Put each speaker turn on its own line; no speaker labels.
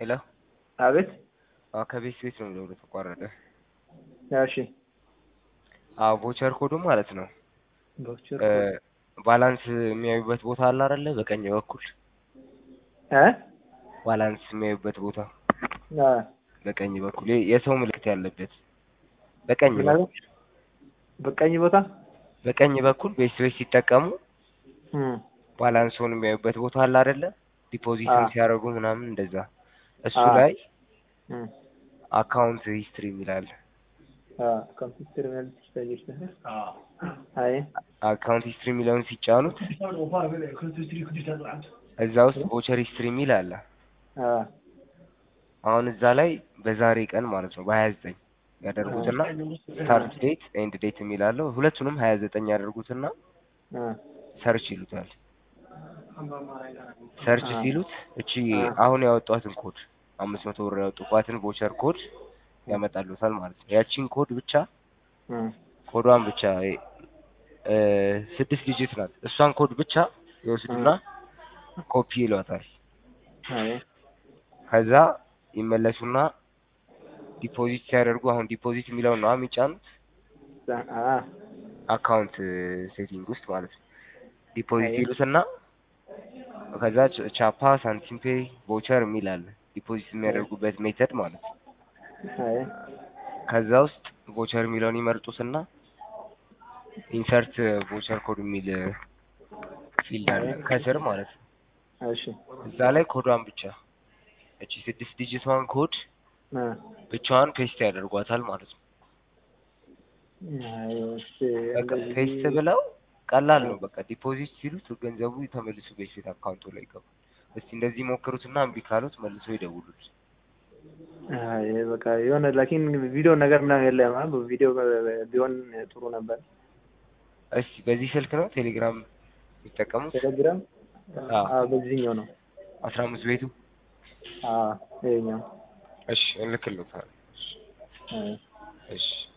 ሄሎ
አቤት።
አዎ ከቤት ቤት ነው ደውሎ ተቋረጠ።
እሺ
አዎ ቮቸር ኮዱ ማለት ነው
ቮቸር
እ ባላንስ የሚያዩበት ቦታ አለ አይደለ? በቀኝ በኩል
እ
ባላንስ የሚያዩበት ቦታ
አ
በቀኝ በኩል የ- የሰው ምልክት ያለበት በቀኝ
ምን አለ?
በኩል
በቀኝ ቦታ
በቀኝ በኩል ቤት ቤት ሲጠቀሙ
እም
ባላንስውን የሚያዩበት ቦታ አለ አይደለ? ዲፖዚትም
አዎ።
ሲያደርጉ ምናምን እንደዛ እሱ
አዎ።
ላይ
እም
አካውንት ሂስትሪ የሚላል
አ ኮምፒውተር ማለት ስታይል አይ
አካውንት ሂስትሪ የሚለውን ሲጫኑት እዛ ውስጥ ቮቸር ሂስትሪ የሚል አለ።
አ
አሁን እዛ ላይ በዛሬ ቀን ማለት ነው በሀያ ዘጠኝ ያደርጉትና ስታርት ዴት ኤንድ ዴት የሚል አለው። ሁለቱንም ሀያ ዘጠኝ ያደርጉትና
አ
ሰርች ይሉታል። ሰርች
አ
ሲሉት እቺ
አ
አሁን ያወጧትን ኮድ አምስት መቶ ብር ያወጡባትን ቮቸር ኮድ ያመጣሉታል ማለት ነው። ያቺን ኮድ ብቻ
እም
ኮዷን ብቻ እ ስድስት ዲጂት ናት። እሷን ኮድ ብቻ ይወስዱና ኮፒ ይሏታል።
አይ
ከዛ ይመለሱና ዲፖዚት ሲያደርጉ አሁን ዲፖዚት የሚለውን ነው የሚጫኑት
አ
አካውንት ሴቲንግ ውስጥ ማለት ነው። ዲፖዚት
አይ
ይሉትና ከዛ ቻ- ቻፓ፣ ሳንቲም ፔይ፣ ቮቸር የሚል አለ ዲፖዚት የሚያደርጉበት ሜተድ ማለት ነው።
አይ
ከዛ ውስጥ ቮቸር የሚለውን ይመርጡትና ኢንሰርት ቮቸር ኮድ የሚል ፊልድ አለ ከስር ማለት ነው።
እሺ
እዛ ላይ ኮዷን ብቻ እቺ ስድስት ዲጂቷን ኮድ
አ
ብቻዋን ፔስት ያደርጓታል ማለት ነው።
አይ እሺ
በቃ
እንደዚህ
ፔስት ብለው ቀላል ነው። በቃ ዲፖዚት ሲሉት ገንዘቡ ተመልሶ በሴት አካውንቱ ላይ ይገባል። እስቲ እንደዚህ ሞክሩትና እምቢ ካሉት መልሶ ይደውሉት።
አይ በቃ የሆነ ላኪን ቪዲዮ ነገር ነው የለም። አ ቪዲዮ ቢሆን ጥሩ ነበር።
እስቲ በዚህ ስልክ ነው ቴሌግራም የሚጠቀሙት?
ቴሌግራም
አዎ
አ በዚህኛው ነው።
አስራ አምስት ቤቱ
አ ይኸኛው
እሺ እልክልዎታለሁ።
አይ
እሺ